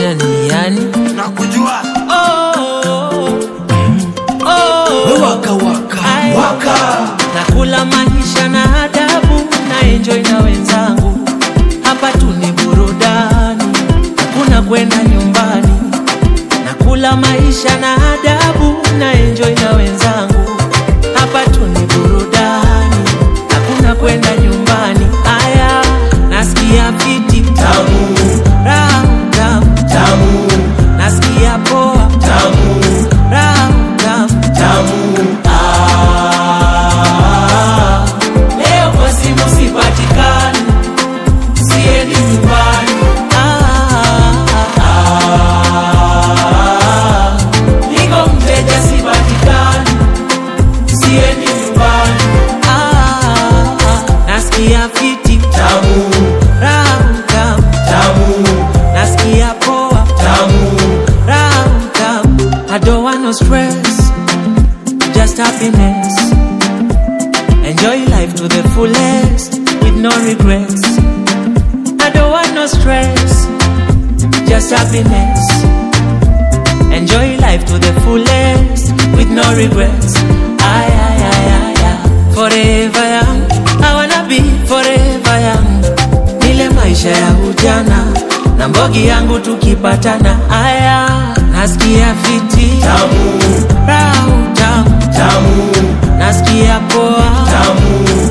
yani yani nakujua oh, oh, waka waka Ai. waka nakula maisha na adabu na enjoy na wenzangu hapa tu ni burudani hakuna kwenda nyumbani nakula maisha na adabu na enjoy na wenzangu hapa tu ni burudani hakuna kwenda nyumbani aya nasikia fiti tamu raha tamu tamu nasikia poa tamu raha tamu tamu Ah, leo kwa simu sipatikani, siendi nyumbani. Ah, ah, niko mteja sipatikani, siendi nyumbani. Ah, nasikia fiti tamu raha tamu, tamu nasikia poa tamu raha tamu. I don't want no stress, just happiness. Enjoy life to the fullest with no regrets. I don't want no stress, just happiness. Enjoy life to the fullest with no regrets. Ay, ay, ay, ay, ay. Forever young, I wanna be forever young. Nile maisha ya ujana na mbogi yangu tukipatana, aya nasikia fiti tamu raha tamu, tamu nasikia poa tamu